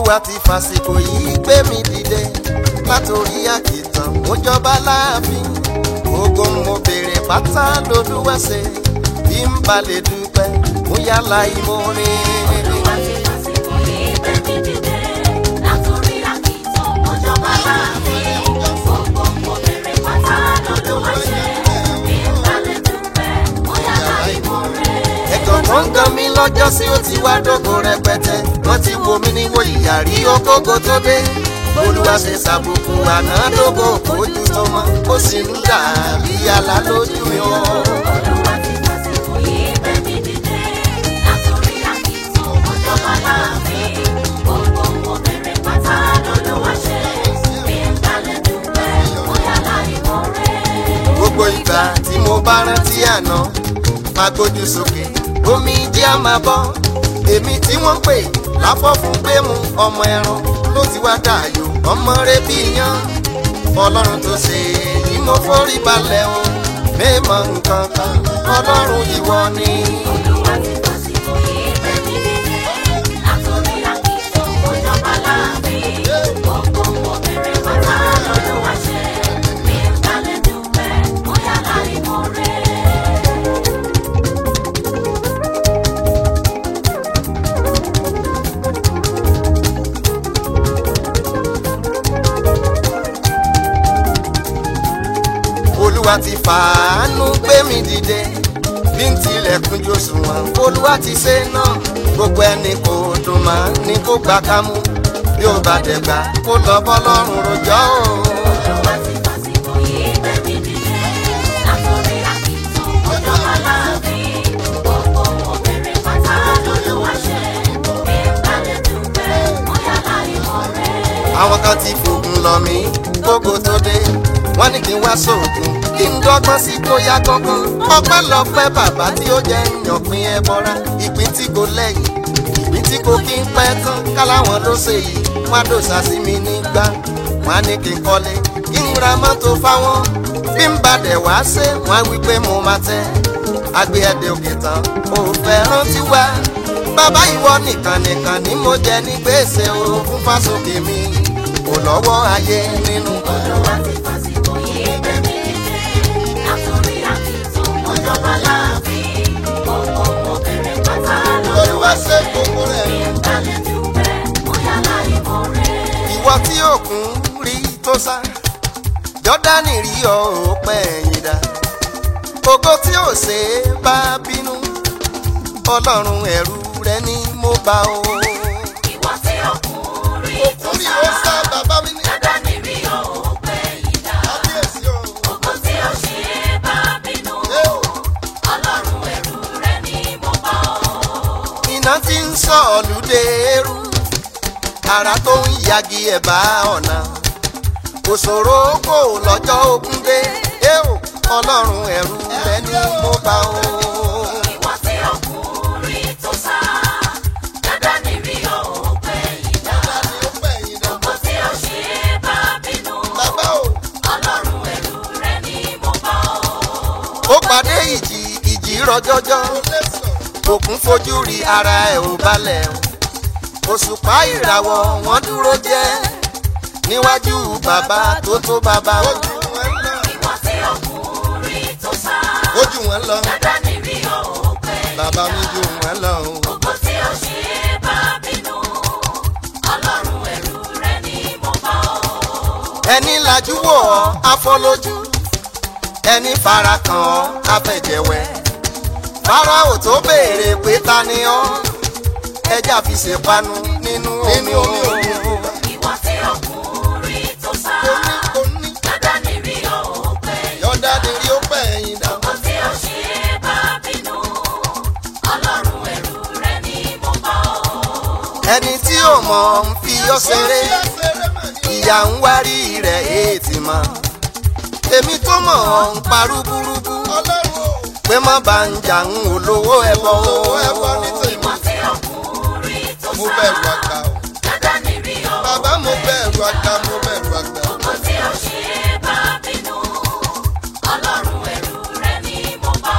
olúwa ti fàsìkò yìí gbé mi dìde látòrí àkìtàn mo jọba láàfin gbogbo mo béèrè pátá lolúwa ṣe bí n bá lè dúpẹ́ mo yálà ìmorin. Olúwa ti fàsìkò yìí gbé mi dìde látòrí àkìtàn mọ́jọba láàfin. Gbogbo mo bèrè pátá lọ́lọ́wọ́ ṣe. Bí n bá lè dúpẹ́, mo yára ìmoore. ẹ̀gàn tó ń gan mi lọ́jọ́ sí ó ti wá dógò rẹpẹtẹ wọ́n ti wo mi níwò ìyàrí okógo tó dé olúwa ṣe ṣàbùkù àná dógò ojú tọmọ ó sì ń dà bí yàrá lójú mi o. Olúwa ti fàsìkò yìí gbé mi dìde látòrí àkìtàn mọ́jọba láàfin. Gbogbo mo bèrè pátá lọ́lọ́wọ́ ṣe. Bí n bá lè dúpẹ́, mo yára ìmoore. gbogbo ìgbà tí mo bá rántí àná máa gbójú sókè omi jẹ́ á máa bọ́ èmi tí wọ́n pè láfọ́ fún gbẹ́mu ọmọ ẹran ló ti wá dààyò ọmọ rẹ bí yan ọlọ́run tó ṣe èyí mo forí balẹ̀ o mẹ́mọ̀ nǹkan kan ọlọ́run ìwọ ni. Olúwa ti fàsìkò yìí gbé mi dìde látòrí àkìtàn mọ́jọba láàfin. Gbogbo mo bèrè pátá lọ́lọ́wọ́ ṣe. Bí n bá lè dúpẹ́, mo yára ìmoore. olúwa ti fàánú gbé mi dìde bí n tilẹ̀kùn jòsùnwọ̀n olúwa ti ṣe náà gbogbo ẹni kò dùn mọ́ ní kó gbà ká mú bí ó bá dẹ̀gbà kó lọ bọ́lọ́run rojọ́ o. Olúwa ti fàsìkò yìí gbé mi dìde látòrí àkìtàn mọ́jọba láàfin. Gbogbo mo bèrè pátá lọ́lọ́wọ́ ṣe. Bí n bá lè dúpẹ́, mo yára ìmoore. àwọn kan ti fògùn lọ mí kókó tó dé wọ́n ní kí n wá sóògùn kí n dọ́gbọ́n sí kó yá gángan ọpẹ́lọpẹ́ bàbá tí ó jẹ́ ìyànpín ẹbọra ìpín tí kò lẹ́yìn ìpín tí kò kí n pẹ́ tán káláwọn ló ṣe yìí wọ́n á dòṣà sí mi nígbà wọ́n á ní kí n kọ́lé kí n ra mọ́tò fáwọn bí n bá dẹ̀ wá ṣe wọ́n á wí pé mo máa tẹ́ àgbẹ̀ ẹ̀dẹ̀ òkè tán ò fẹ́ rántí wá bàbá ìwọ nìkan nìkan ni mo jẹ ní gbèsè o fún fásókè mi kò lọ́wọ́ ayé nínú. Olúwa ti fàsìkò yìí gbé mi dìde látòrí àkìtàn mọ́jọba láàfin. Gbogbo mo bèrè pátá lọ́lọ́wọ́ ṣe. gbogbo rẹ̀. Bí n bá lè dúpẹ́, mo yára ìmoore. ìwọ tí òkun rí tó sá jọ́dánì rí ọ ò pẹ́ ẹ̀yìn dá ògo tí ò ṣe é bá bínú ọlọ́run ẹ̀rù rẹ ni mo bá o. Ìwọ tí ọkùnrin tó sá, bàbá mi ní dandan ni rí o pé ìdá. kábíyèsí o. Ògo tí ó ṣe é bá bínú. Ọlọ́run ẹ̀rù rẹ ni mo bá ọ. iná tí ń sọ ọ̀lùdé eru ara tó ń yagi ẹ̀bá ọ̀nà òṣòro kò lọ́jọ́ ogun dé eo ọlọ́run ẹ̀rù rẹ ni mo bá o. Ìwọ tí ọkùnrin tó sá, dandan ni rí o pé ìdá. Ògo tí ó ṣe é bá bínú. Ọlọ́run ẹ̀rù rẹ ni mo bá ọ. ó pàdé ìjì ìjì rọjọjọ òkun fojú rí ara ẹ̀ ò balẹ̀ o òṣùpá ìràwọ̀ wọn dúró jẹ́ níwájú bàbá tó tó bàbá o. Ìwọ tí ọkùnrin tó sá, ojú wọn lọ dandan ni rí o pé bàbá mi ju wọn lọ o. Ògo tí ó ṣe é bá bínú. Ọlọ́run ẹ̀rù rẹ ni mo bá ọ. ẹni lajú wò ọ́ afọlójú ẹni fara kàn ọ́ afẹ̀jẹ̀wẹ̀ fáráò tó béèrè pé ta ni ọ́ ẹja fi ṣèpanu nínú omi omi Ìwọ tí ọkùnrin tó sá, omi dandan ni rí o pé yọ̀dá ni rí ó pẹ̀ ẹ̀yìn dà. Ògo tí ó ṣe é bá bínú. Ọlọ́run ẹ̀rù rẹ ni mo bá ọ. ẹni tí ò mọ̀ ń fi ọ́ ṣeré ìyá ń wárí rẹ̀ èètì mọ́ èmi tó mọ̀ ọ́ ń parúburúbú pé má bá ń jà ń olówó ẹbọ o. Ìwọ tí ọkùnrin tó sá, dandan ni rí o bàbá mo bẹ̀rù àgbà mo bẹ̀rù àgbà. Ògo tí ó ṣe é bá bínú. Ọlọ́run ẹ̀rù rẹ ni mo bá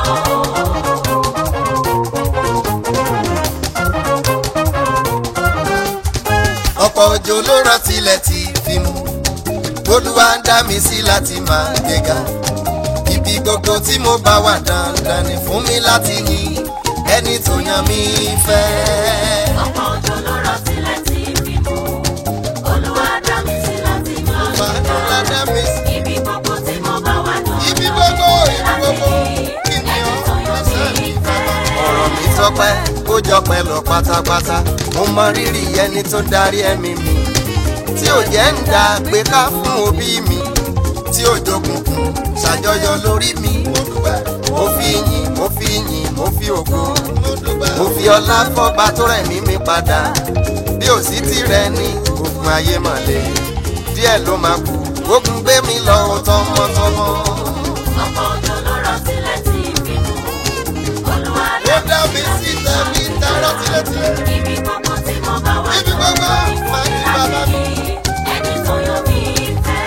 ọ. ọ̀pọ̀ òjò ló rọ̀ tilẹ̀ ti fi mú olúwa ń dá mi sí láti máa gbéga ibi gbogbo tí mo bá wà dandan ni fún mi láti yìn ẹni tó yan mi fẹ́. ọ̀pọ̀ òjò ló rọ̀ sílẹ̀ tí fi mú olúwa dá mi sí láti máa Olúwa dá mi sí. ibi gbogbo tí mo bá wà náà Ibi gbogbo, ibi gbogbo, kí ni ẹni ọ́ tó yàn mí fẹ́. ọ̀rọ̀ mi tọpẹ́ ó jọpẹ́ lọ pátápátá mo mọ rírì ẹni tó darí ẹ̀mí mi tí ò jẹ́ ń da gbé ká fún òbí mi tí ò jokunkun ṣàjọyọ̀ lórí mi mo fi yìn mo fi yìn mo fi ògo mo fi ọlá fọ́ba tó rẹ̀ mí mi padà bí ò sí tirẹ̀ ní ogun ayé mọ̀lẹ́ díẹ̀ ló máa kú ogun gbé mi lọ tọmọtọmọ. ọ̀pọ̀ òjò ló rọ̀ sílẹ̀ tí fi mú olúwa ó dá dá mi sí tẹ̀mí tẹ́rọ̀ tilétilé. ibi gbogbo tí mo bá wà Ibi gbogbo máa ní bàbá mi. ẹni tó yàn mí fẹ́.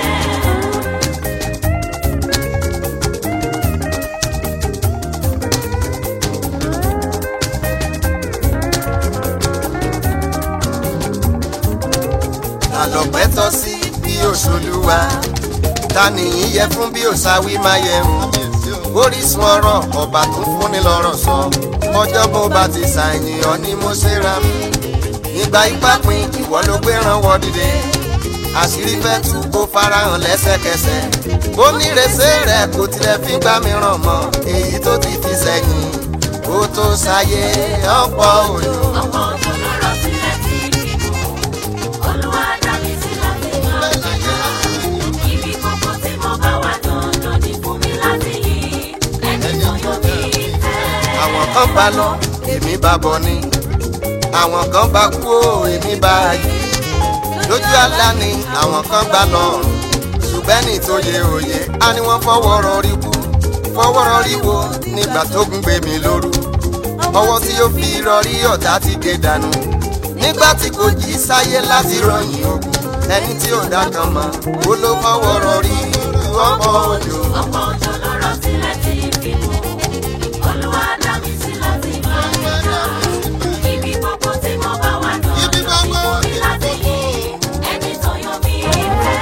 àlọ́pẹ́ tọ́ sí bí òṣòlùwà ta nìyí yẹ fún bí òṣàwí máa yẹ hùn orísun ọ̀rọ̀ ọba tó fúnni lọ́rọ̀ sọ ọjọ́ bó bá ti ṣàyẹ̀yàn ni mo ṣe ra mi ìgbà ipá pin ìwọ ló gbé ránwọ́ dìde àṣírí fẹ́ tú kó farahàn lẹ́sẹ̀kẹsẹ̀ ó nírèsé rẹ̀ kò tilẹ̀ fi gbá mi ràn mọ́ èyí tó ti fi sẹ́yìn kó tó ṣayé ọ̀pọ̀ òjò. ọ̀pọ̀ òjò ló rọ̀ sílẹ̀ tí fi mú olúwa dá mi sí láti máa ibi gbogbo tí mo bá wà dandan ni fún mi láti yìn ẹni tó yàn mí fẹ́. àwọn kan bá lọ èmi bá bọ̀ ni àwọn kan bá kú ó èmi bá yí lójú àlá ni àwọn kan gbà lọ́rùn ṣùgbọ́n ní tó yẹ òye á ní wọ́n fọwọ́ rọrí kú fọwọ́ rọrí wo nígbà tó gún gbé mi lóru ọwọ́ tí ó fi rọrí ọ̀tá ti gé dànù nígbà tí kò jí sáyé láti rọyìn ogun ẹni tí ò dá kan mọ́ ó ló fọwọ́ rọrí ọ̀pọ̀ òjò. ọ̀pọ̀ òjò ló rọ̀ sílẹ̀ tí fi mú olúwa dá mi sí láti máa ibi gbogbo tí mo bá wà dandan ni fún mi láti yìn ẹni tó yàn mí fẹ́.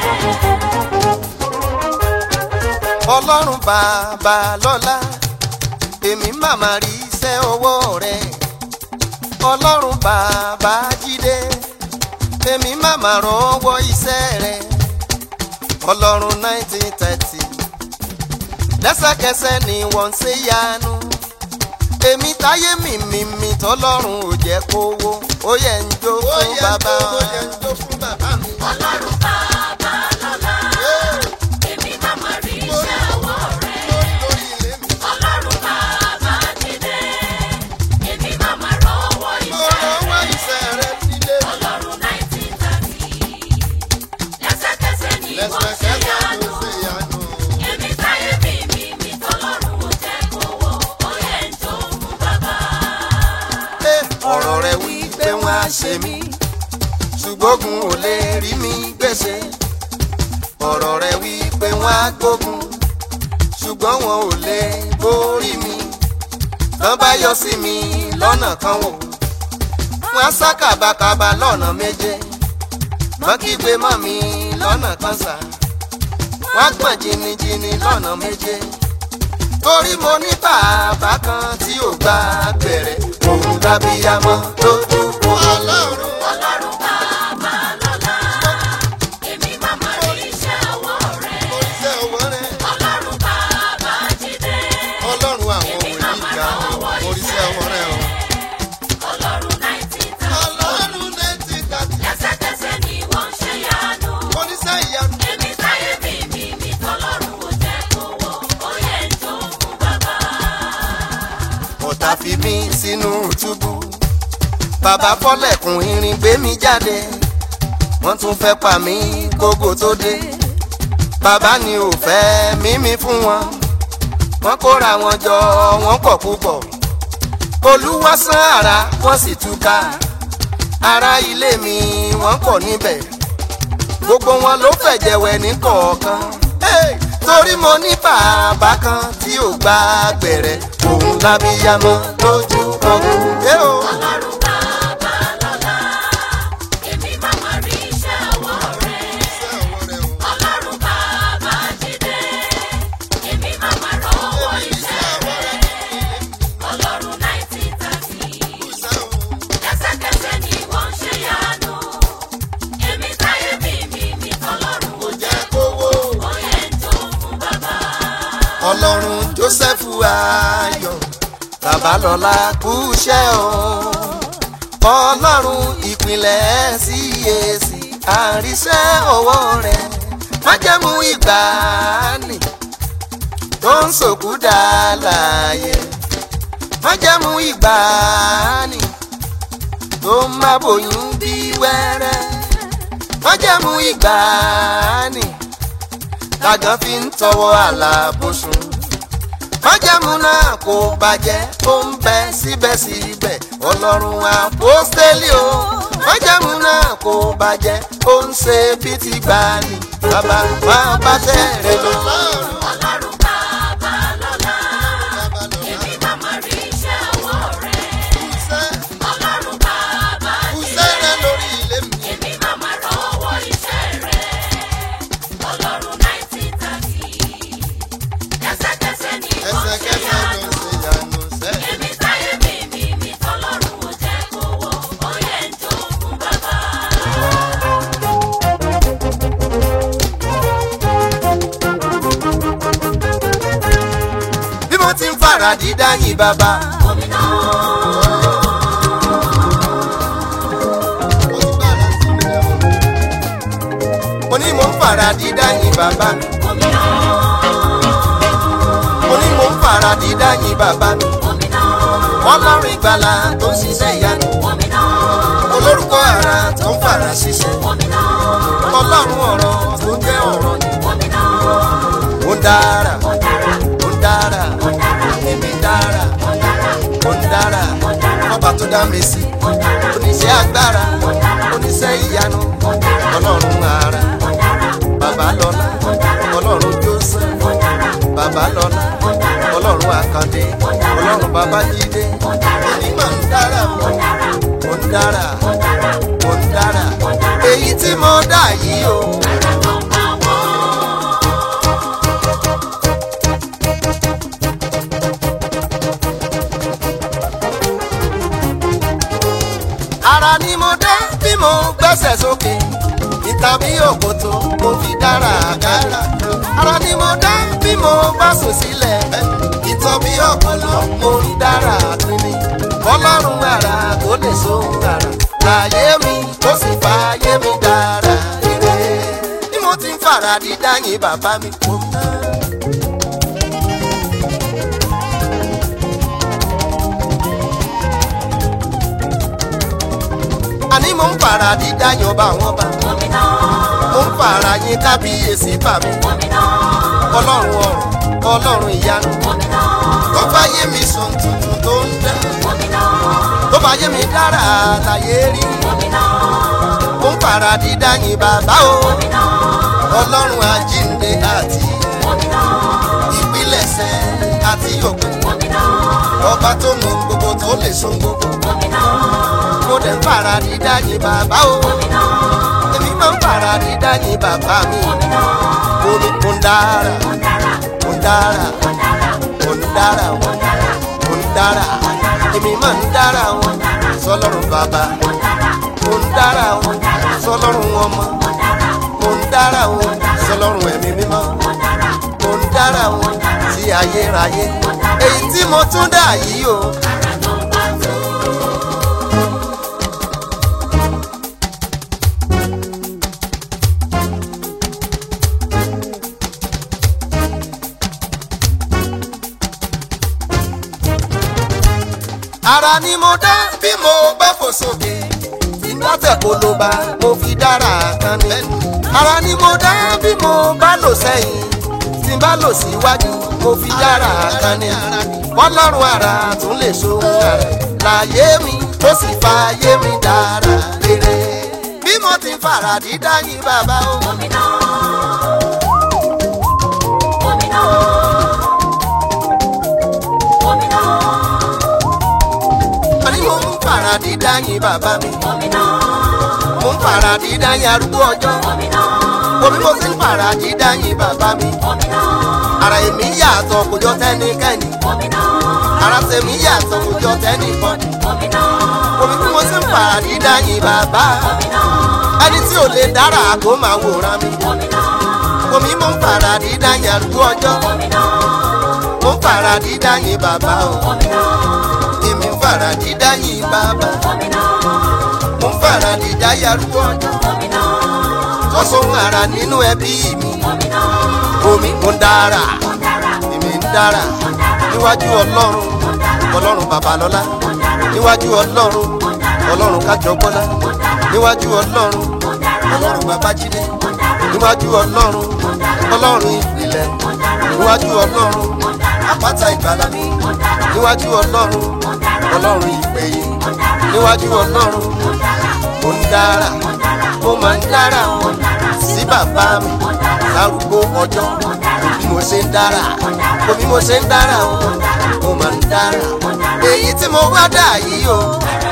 ọlọ́run bàbá lọ́lá èmi màmá rí iṣẹ́ ọwọ́ rẹ̀ ọlọ́run bàbá jídé èmi màmá rọwọ́ iṣẹ́ rẹ̀ ọlọ́run nineteen thirty lẹ́sẹ̀kẹsẹ̀ ni wọ́n ṣe yanu èmi táyé mi mi mi tọ́lọ́run ò jẹ́ kówó ó yẹ ń jó fún bàbá ọlọ́run bàbá lọ́lá èmi màmá rí iṣẹ́ ọwọ́ rẹ̀ ọlọ́run bàbá jídé èmi màmá rọ́wọ́ iṣẹ́ rẹ̀ ọlọ́run nineteen thirty lẹ́sẹ̀kẹsẹ̀ ni wọ́n ṣe yanu èmi táyé mi mi mi tọ́lọ́run ò jẹ́ kówó ó yẹ ń jó fún bàbá. ọ̀rọ̀ rẹ̀ wí pé wọ́n á ṣe mí ṣùgbọ́gun ò lè rí mi gbèsè ọ̀rọ̀ rẹ̀ wí pé wọ́n á gbógun ṣùgbọ́n wọn ò lè borí mi tán bá yọ sí mi lọ́nà kan wò wọ́n á sá kàbàkàbà lọ́nà méje wọ́n kígbe mọ́ mi lọ́nà kan sà wọ́n á gbọ̀n jìnnìjìnnì lọ́nà méje torí mo ní bàbá kan tí ò gba gbẹ̀rẹ̀ òun dábíyamọ lójú kò ọlọ́run. ọlọ́run bàbá lọ́lá èmi màmá rí iṣẹ́ ọwọ́ rẹ̀ oríṣẹ́ owó rẹ̀ ọlọ́run bàbá jídé ọlọ́run àwọn òní ìjà oríṣẹ́ owó rẹ̀ o. ọlọ́run nineteen thirty ọlọ́run létí kàtí lẹ́sẹ̀kẹsẹ̀ ni wọ́n ṣe yanu oníṣẹ́ ìyanu. èmi táyé mi mi mi tọ́lọ́run ò jẹ́ kówó ó yẹ ń jó fún bàbá. ọ̀tá fi mí sínú túbú bàbá fọ́lẹ̀kùn irin gbé mi jáde wọ́n tún fẹ́ pa mí kókó tó dé bàbá ni ò fẹ́ mímí fún wọn wọ́n kóra wọn jọ wọ́n pọ̀ púpọ̀ olúwa sán ara wọ́n sì túká ará ilé mi wọ́n pọ̀ níbẹ̀ gbogbo wọn ló fẹ̀jẹ̀wẹ̀ ní kọ̀ọ̀kan Hey! torí mo ní bàbá kan tí ò gba gbẹ̀rẹ̀ òun lábíyamọ lójú ọkùnrin. ọlọ́run bàbá lọ́lá èmi ọlọ́run Jósẹ́fù ayọ̀ babalọ́lá kúṣẹ́ o ọlọ́run ìpìlẹ̀ CAC àríṣẹ́ ọwọ́ rẹ̀ májẹ̀mú ìgbàanì tó ń sòkú dá láàyè májẹ̀mú ìgbàanì tó ń má bòyún bí wẹ́rẹ́ májẹ̀mú ìgbàanì tàgán fi ń tọwọ́ àlàbòsùn májẹ̀mú náà kò bàjẹ́ ó ń bẹ síbẹ̀síbẹ̀ ọlọ́run àpọ́stélì o májẹ̀mú náà kò bàjẹ́ ó ń ṣe bí ti gbani bàbá máa bá tẹ̀rẹ̀ lọ. Ọlọ́run bàbá lọ́la, èmi máa máa rí iṣẹ́ ọwọ́ rẹ̀. Ọlọ́run bàbá nílé, èmi máa máa rọ́wọ́ iṣẹ́ rẹ̀. Ọlọ́run nineteen thirty, kẹsẹ̀kẹsẹ̀ ni kò ṣe yanu. Èmi táyé mi mi mi tọ́lọ́run ò jẹ́ kó wọ̀, ó yẹ ń jó fún bàbá. bí mo ti ń fara dídá yìn bàbá. Gómìnà, mo ní mo ń fara dídá yìn bàbá mi. gómìnà, mo ní mo ń fara dídá yìn bàbá mi. gómìnà, ọlọ́run ìgbàlà tó ń ṣiṣẹ́ ìyanu. gómìnà, olórúkọ ara tó ń fara ṣiṣẹ́. gómìnà, ọlọ́run ọ̀rọ̀ tó ń jẹ́ ọ̀rọ̀ ni. gómìnà, ó ń dára ó dára, ó ń dára ó dára, èmi dára ó dára, ó ń dára ó dára, ọba tó dá mi sí. ó dára, oníṣẹ́ agbára ó dára, oníṣẹ́ ìyanu ó dára, ọlọ́run ara ó dára, bàbá lọ́lá ó dára, ọlọ́run Jósẹ́fù ó dára, bàbá lọ́lá ó dára, ọlọ́run àkàndé ọlọ́run babájídé ó dára, onímọ̀ ń dára ó dára, ó ń dára ó dára, ó ń dára ó dára. èyí tí mo dá yìí o Ara tó ń bá wọ́n. ara ni mo dá bí mo gbẹ́sẹ̀ sókè ìta bí òkòtò mo fi dára àgárá ara ni mo dá bí mo bá sùn sílẹ̀ ìtàn bí ọ̀pọ̀lọ́ mo ń dára àtúnni ọlọ́run ara tó lè sóhun ara láyé mi tó sì fàyè mi dára ire bí mo ti ń fara dídá yìn bàbá mi kò tán. àní mo ń fara dídá yan ọba àwọn ọba Gómìnà, mo ń fara yín kábíyèsí bà mí gómìnà, ọlọ́run ọ̀run ọlọ́run ìyanu gómìnà, tó bá yé mi sùn tuntun tó ń dá gómìnà, tó bá yé mi dára láyé rí gómìnà, mo ń fara dídá yín bàbá o gómìnà, ọlọ́run àjíǹde àti gómìnà, ìpilẹ̀ṣẹ̀ àti òpin gómìnà, ọba tó mọ gbogbo tó lè so gbogbo gómìnà, mo dẹ̀ ń fara dídá yín bàbá o gómìnà, èmi máa ń fara dídá yín bàbá mi gómìnà, omi kò ń dára ó dára, kò ń dára ó dára, kò ń dára ó dára, kò ń dára èmi máa ń dára o sọlọ́run bàbá ó dára, kò ń dára o sọlọ́run ọmọ ó dára, kò ń dára o sọlọ́run ẹ̀mí mímọ́ ó dára, kò ń dára o sí ayérayé èyí tí mo tún dà yìí o. ara tó ń bá tó. ara ni mo dá bí mo bá fò sókè ìgbàtẹ̀ kò ló bá mo fi dára kan ní. ara ni mo dá bí mo bá lò sẹ́yìn tí n bá lò síwájú mo fi dára kan ní. ọlọ́run ara tún lè ṣohun ara láyé mi tó sì fàyè mi dára rere. bí mo ti ń fara dídá yín bàbá o. Gómìnà, gómìnà, gómìnà, àní mo ń fara dídá yín bàbá mi. gómìnà, mo ń fara dídá yín arúgbó ọjọ́. gómìnà, omi mo ti ń fara dídá yín bàbá mi. gómìnà, ara èmi yàtọ̀ kò jọ tẹ́nikẹ́ni. gómìnà, ara tèmi yàtọ̀ kò jọ tẹ́nìkọ́ni. gómìnà, omi bí mo ti ń fara dídá yín bàbá. gómìnà, ẹni tí ò lè dára kó máa wòran mi. gómìnà, omi mo ń fara dídá yín arúgbó ọjọ́. gómìnà, fara dídá yìn bàbá o Gómìnà, èmi ń fara dídá yìn bàbá gómìnà, mo ń fara dídá yarúgbó ọjọ́ gómìnà, tó sóhun ara nínú ẹbí mi gómìnà, omi mo ń dára ó dára, èmi ń dára ó dára, níwájú ọlọ́run ó dára, ọlọ́run babalọ́lá ó dára, níwájú ọlọ́run ó dára, ọlọ́run kájọgbọ́lá ó dára, níwájú ọlọ́run ó dára, ọlọ́run babájídé ó dára, níwájú ọlọ́run ọlọ́run ìpìlẹ̀ ó dára, níwájú ọlọ́run ó dára, àpáta ìgbàlà mi ó dára, níwájú ọlọ́run ó dára, ọlọ́run ìpè yìí ó dára, níwájú ọlọ́run ó dára, mo ń dára ó dára, mo máa ń dára o ó dára, sí bàbá mi ó dára, lárúgbó ọjọ́ ó dára, bí mo ṣe ń dára kò bí mo ṣe ń dára o mo máa ń dára èyí tí mo wá dà yìí o